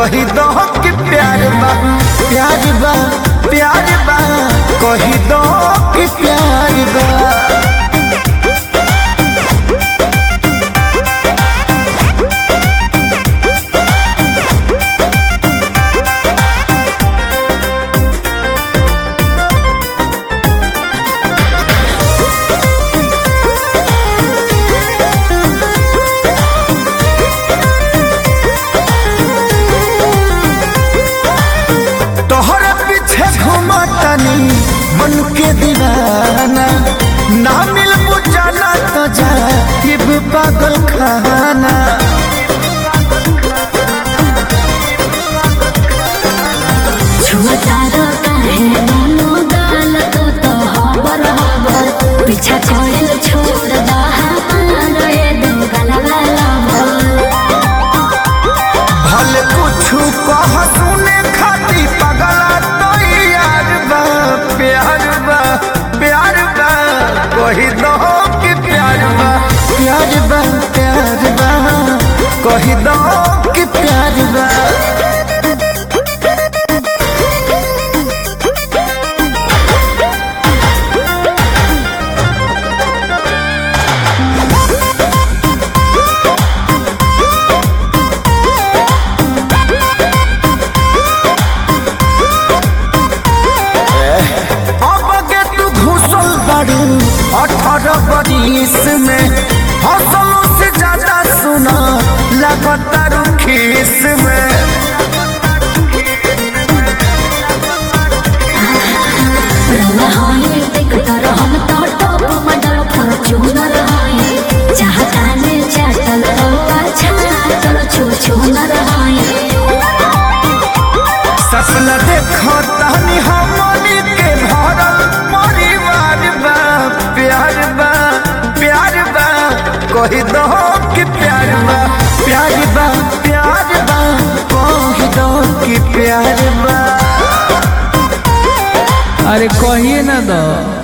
कही दो कि प्यार बा प्यार बा प्यार बा कही दो कि प्यार बा तोहरे पीछे घुमतनी मन के दीवाना ना मिल बुझाना तो जा ये भी पागल खाना छुअतारो काहे मोनो गाल तो तो हबर हबर पीछा छोड़ छोड़ दहा रे दो गलवा भले कुछ कह सुने खाती पगला तो यार बा प्यार बा प्यार बा कही दो कि प्यार बा प्यार बा प्यार बा कही दो कि प्यार बा अब के तू घुसल बारू अठारह बरिस में हौसलों से ज्यादा सुना लगातार खीस में हाय देख कर हम तो टॉप मॉडल फॉर्च्यूनर हाय चाहता ने चाटल तो अच्छा चलो छू छू न रहाय सपना देखो तहनी हमनी के भरल परिवार बा प्यार बा प्यार बा कही दो कि प्यार बा प्यार बा प्यार बा कही दो कि प्यार बा अरे कहिए ना दो